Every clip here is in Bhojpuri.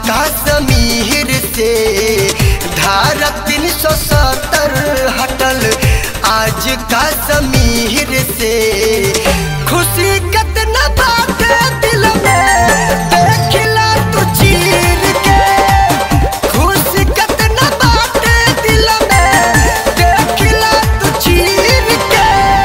कश्मीर से धारा तीन सौ सत्तर हटल आज कश्मीर से खुशी कितना बात दिल में देखला तू चीर के खुशी कितना बात दिल में देखला तू चीर के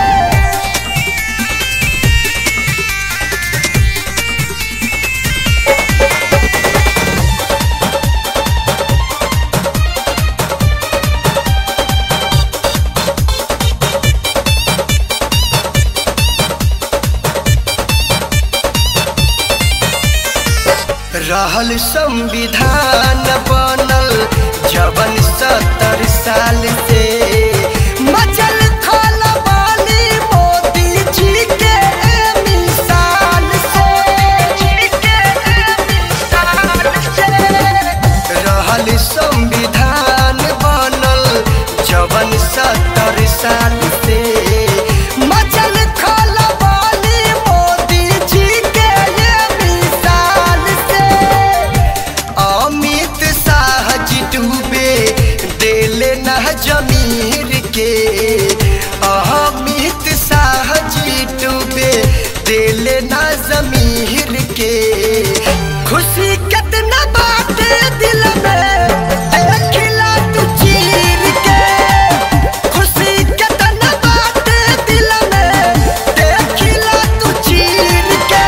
रहल संविधान बनल जवन सत्तर साल से मचल खलबली मोदी जी के मिसाल से रहल संविधान बनल जवन सत्तर साल से मचल खलबली मोदी जी के मिसाल से अमित शाह जी डूबे देले न जमीर के अमित शाह जी डूबे देले न जमीर के खुशी कितना बात दिल में देखला तू चीर के खुशी कितना बात दिल में देखला तू चीर के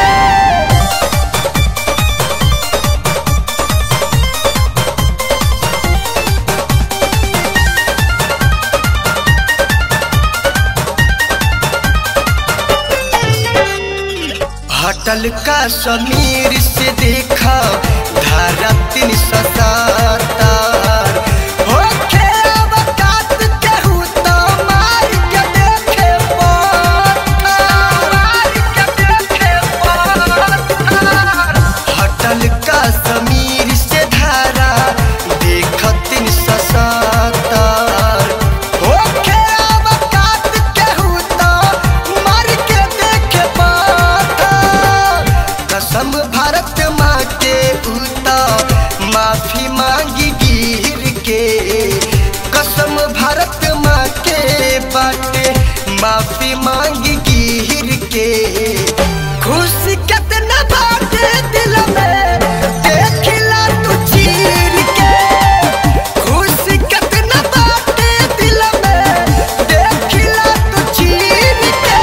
हटल का समीर से देखा धारा तीन सौ सत्तर होखे अवकात केहू तो मार के देखे पत्थर। मार के देखे पत्थर। हटल का समीर से धारा देख तीन सौ सत्तर होखे अवकात केहू तो मार के देखे पत्थर। कसम भारत माँ के उता माफी मांगी गिर के कसम भारत माँ के बाटे माफी मांगी गिर के खुशी कितना बाटे दिल में देखला तू चीर के खुशी कितना बाटे दिल में देखला तू चीर के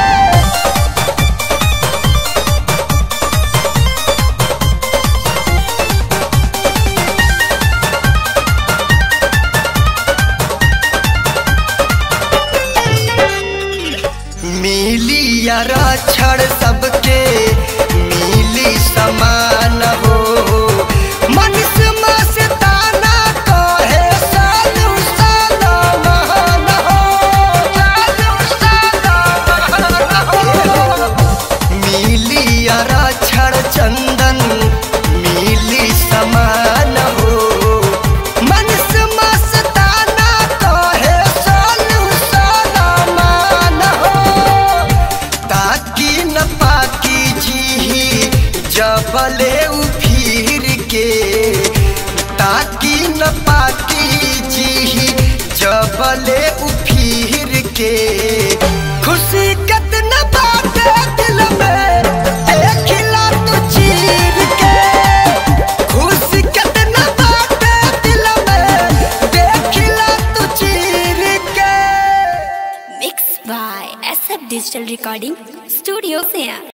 मिली यारा छड़ सबके मिली समान हो मनुष्य मस्ताना कहे सालू साला महान हो सालू साला महान हो मिली यारा छड़ चंदन मिली समान हो मनुष्य मस्ताना कहे सालू साला मान हो ताकि न पाकी जी जबले उफिर के ताकि न पाकी जी जबले उफिर के खुशी कितना बात दिल में देखला तू चीर के खुशी कितना बात दिल में देखला तू चीर के Mixed by SF Digital Recording Studio Sia.